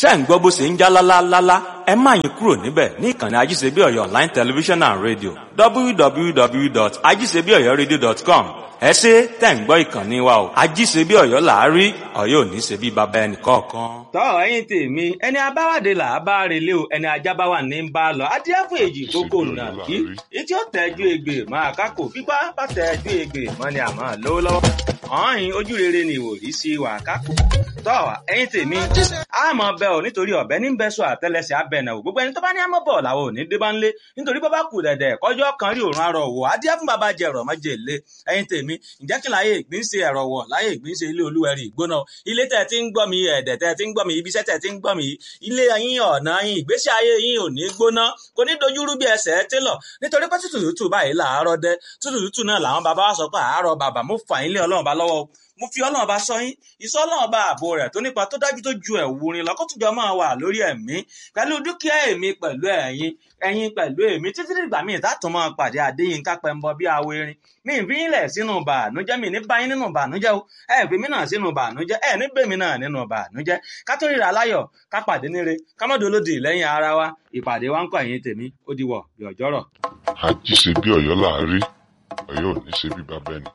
ṣé ń gbọ́ bó ṣe ń já lálálálá ẹ má yín kúrò níbẹ̀ ní ìkànnì ajíṣebí ọ̀yọ́ online television and radio www.ajíṣebíọ̀yọ́radio.com ẹ ṣe tẹ̀ ń gbọ́ ìkànnì wa o ajíṣebí ọ̀yọ́ làárí ọ̀yọ́ ò ní ṣe bí baba ẹnì kọ̀ọ̀kan. tọ́ ẹ̀yin tèmi ẹni abáwádé là á bá relé o ẹni ajá bá wà ní bá a lọ adíáfò èjì kókó nà kí etí ó tẹ́jú egbè máa kákò pípa bá tẹ́jú egbè mọ́ ni àmọ́ lówó lọ́wọ́ ọ̀hìn ojú rere ni ìwòrí sí wà kákò tọ́ ẹ̀yin tèmi àmọ́ bẹ́ ò nítorí ọ̀bẹ ní bẹ́sọ̀ àtẹlẹsẹ̀ abẹ́nà ò gbogbo ẹni tó bá ní àmọ́ bọ̀ làwọn ò ní dé bá ń lé nítorí bọ́ bá kù dẹ̀dẹ̀ kọjọ́ kan rí òrùn arọ̀ wò adíá fún bàbá jẹ ẹ̀rọ̀ mọ́jẹ lé ẹ̀yin tèmi ǹjẹ́ kí láyé ìgbín ṣe ẹ̀rọ wọ̀ láyé ìgbín ṣe ilé olúwẹ̀rí ìgbóná ilé tẹ̀ tí ń gbọ́ mi ẹ̀dẹ̀ tẹ̀ tí ń gbọ́ mi ibiṣẹ́ tẹ̀ tí ń gbọ́ mi ilé yín ọ̀nà yín ìgbésí ayé yín ò ní gbóná kò ní dojúrú bí ẹsẹ̀ télọ̀ nítorí pé tútù tútù báyìí làárọ̀ dẹ tútù tútù náà làwọn bàbá wa sọ pé àárọ̀ bàbá mo fà yín lé ọlọ́run bá lọ́wọ́ mo fi ọlọ́run bá sọ yín ìsọ ọlọ́run bá ààbò rẹ̀ tó nípa tó dájú tó ju ẹ̀wù rin lọ́kọ́tùjọ́ máa wà lórí ẹ̀mí pẹ̀lú dúkìá èmi pẹ̀lú ẹ̀yin ẹ̀yin pẹ̀lú èmi títí dìgbà míì tátùn máa pàdé Adéyínká Pẹ́ńbọ bí awo erin mi ìfi yín lẹ̀ sínú bànújẹ́ mi ní báyín nínú bànújẹ́ o ẹ fi mí náà sínú bànújẹ́ ẹ ní bèmí náà nínú bànújẹ́ ká tó ríra láyọ̀ ká pàdé níre ká mọ́ dolódì lẹ́yìn ara wa ìpàdé wa ń kọ́ ẹ̀yin tèmi ó di wọ̀ bí ọjọ́rọ̀. àjíṣe bí ọ̀yọ́ làárí ọ̀yọ́ ò ní ṣe bí bàbá ẹnì